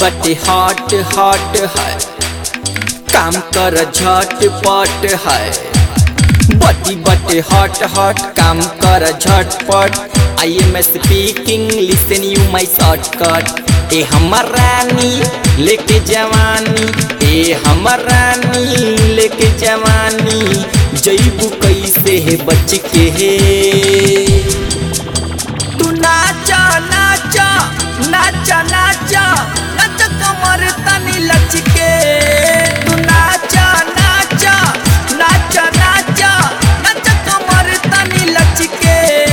बटे hot hot है काम कर झटपट है बटी बटे हॉट हॉट काम कर झटपट I am speaking listen you my shortcut ए हमर रानी लेके जवानी ए हमर रानी लेके जवानी जईबू कैसे है बच के हे तू नाचा नाचा नाचा नाचा नाचा कमर तनी लचके तू नाचा नाचा नाचा नाचा नाचा कमर तनी लचके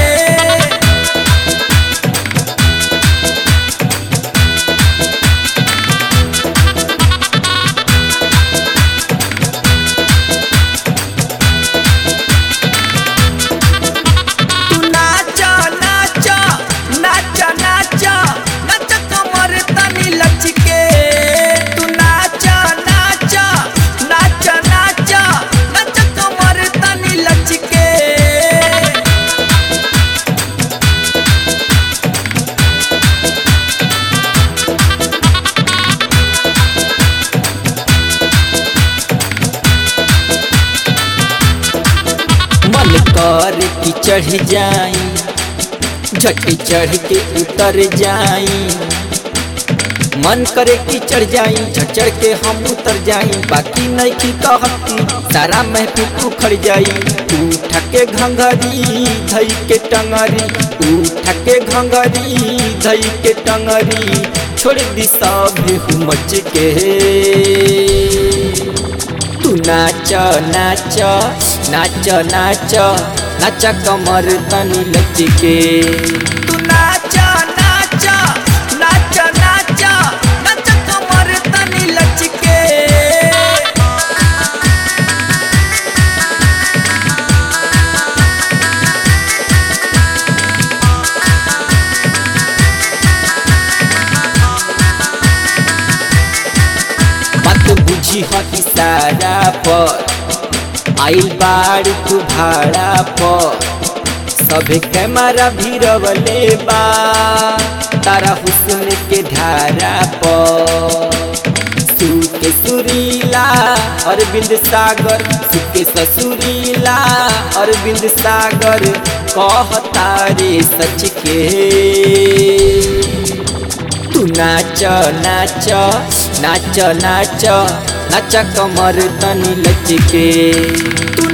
तू नाचा नाचा नाचा नाचा नाचा कमर तनी लचके तू नाचा नाचा नाचा नाचा नाचा कमर तनी लचके मन कर की चढ़ जाई झटी चढ़ के उतर जाई मन करे कि चढ़ जाई झट चढ़ के हम उतर जाई बाकी नहीं की कहती सारा महफिल उखड़ जाई उठ के घंघरी धई के टंगरी उठ के घंघरी धई के टंगरी छोड़ दी सब मच के तू नाच नाच नाच नाच नाच कमर तनी लचके तू नाच नाच नाच नाच नाच कमर तनी लचके बात बुझी ह इशारा पर आइल बाड़ तू भाड़ा पर सभे कैमरा भी रवले बा तारा हुस्न के धारा पर सुके सुरीला अरविंद सागर सुके ससुरीला अरविंद सागर कहता रे सच के तू नाच नाच नाच नाच नाच कमर तनी लचके तू